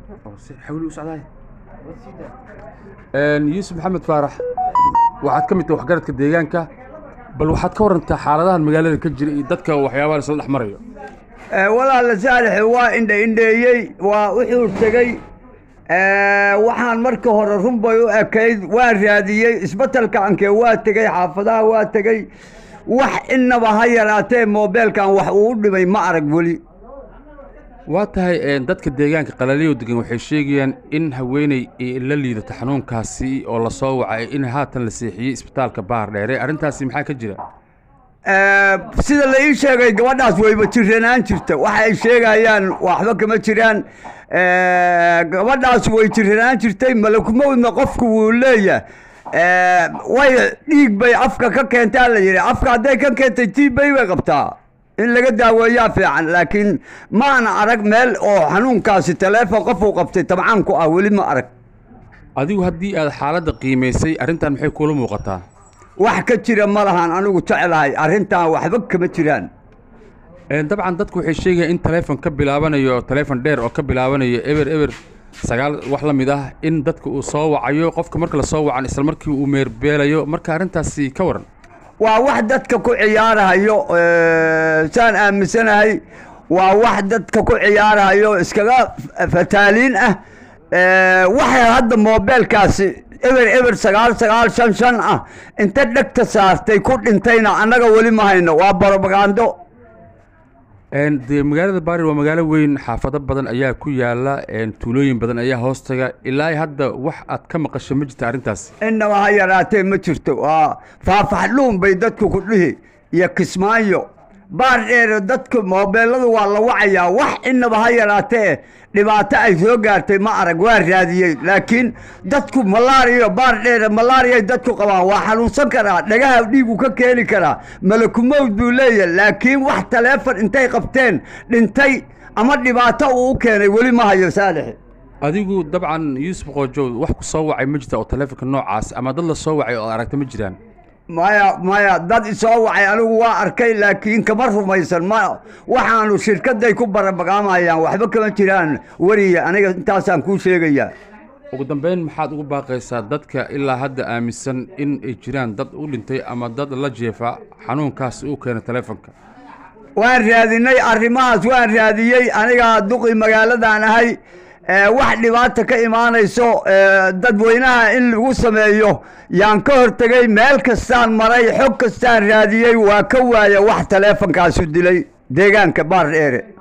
oo si xawli u socdaay yuusuf maxamed faarax waxaad ka mid tahay waxgaradka deegaanka bal waxaad ka warantaa xaaladahan magaalada ka jira iyo dadka waxyaabaha isla dhex marayo walaala saalexe waa indha indheeyey waa wuxuu tegey waxaan marka hore runbay u ekayd waan raadiyey isbetelka ankee waa tegey xaafadaha waa tegey wax inaba ha yaraatee moobeelkan wax uu u dhimay ma arag weli waa tahay dadka deegaanka qalaliyow degan waxay sheegayaan in haweeney la liidato xanuunkaasi oo la soo wacay in haatan la seexiyey isbitaalka baar dheere arrintaasi maxaa ka jira sida la ii sheegay gabadhaas wayba jiranaan jirta waxa ay sheegayaan waxba kama jiraan gabadhaas way jiranaan jirtay malakumowdna qofku wuu leeyahay way dhiig bay afka ka keentaa la yidhi afka hadday ka keentay tiibay bay qabtaa in laga daaweeyaa fiican laakiin maana arag meel oo xanuunkaasi taleefon qofuu qabtay tabcaan ku ah weli ma arag adigu haddii aad xaaladda qiimaysay arrintan maxay kuula muuqataa wax ka jira ma lahan anigu jeclahay arrintan waxba kama jiraan dabcan dadku waxay sheegayaan in taleefon ka bilaabanayo taleefon dheer oo ka bilaabanayo eber eber sagaal wax la mid ah in dadka uu soo wacayo qofka marka la soo wacan isla markii uu meerbeelayo marka arrintaasi ka waran waa wax dadka ku ciyaarahayo saan aaminsanahay waa wax dadka ku ciyaarahayo iskaga fataaliin ah waxay hadda moobeelkaasi eber eber sagaal sagaal shan shan ah inta dhegta saartay ku dhintayna annaga weli ma hayno waa barobagando dee magaalada baari waa magaalo weyn xaafado badan ayaa ku yaala tuulooyin badan ayaa hoostaga ilaa hadda wax aad ka maqasho ma jirta arrintaas innaba ha yaraatee ma jirto waa faafaxdhuun bay dadku ku dhihi iyo kismaayo baar dheere dadku moobeelladu waa la wacayaa wax innaba ha yaraatee dhibaato ay soo gaartay ma arag waa raadiyey laakiin dadku malaariyo baar dheere malaariyay dadku qabaan waa xanuunsan karaa dhagaha dhiigu ka keeni karaa malakumowd buu leeyahay laakiin wax taleefon intay qabteen dhintay ama dhibaato uu u keenay weli ma hayo saalexe adigu dabcan yuusuf qoojow wax ku soo wacay ma jirta oo taleefonka noocaas ama dad la soo wacay oo aragta ma jiraan maya maya dad isoo wacay anigu waa arkay laakiin kama rumaysan ma waxaanu shirkadday ku barabagaamayaan waxba kama jiraan weriya aniga intaasaan kuu sheegayaa ugu dambeyn maxaad ugu baaqaysaa dadka ilaa hadda aaminsan in ay jiraan dad u dhintay ama dad la jeefa xanuunkaas uu keena taleefonka waan raadinay arrimahaas waan raadiyey anigaa duqi magaaladan ahay wax dhibaata ka imaanayso dadweynaha in lagu sameeyo yaan ka hortegey meel kastaan maray xog kastaan raadiyey waa ka waaya wax taleefonkaasu dilay deegaanka baar dheere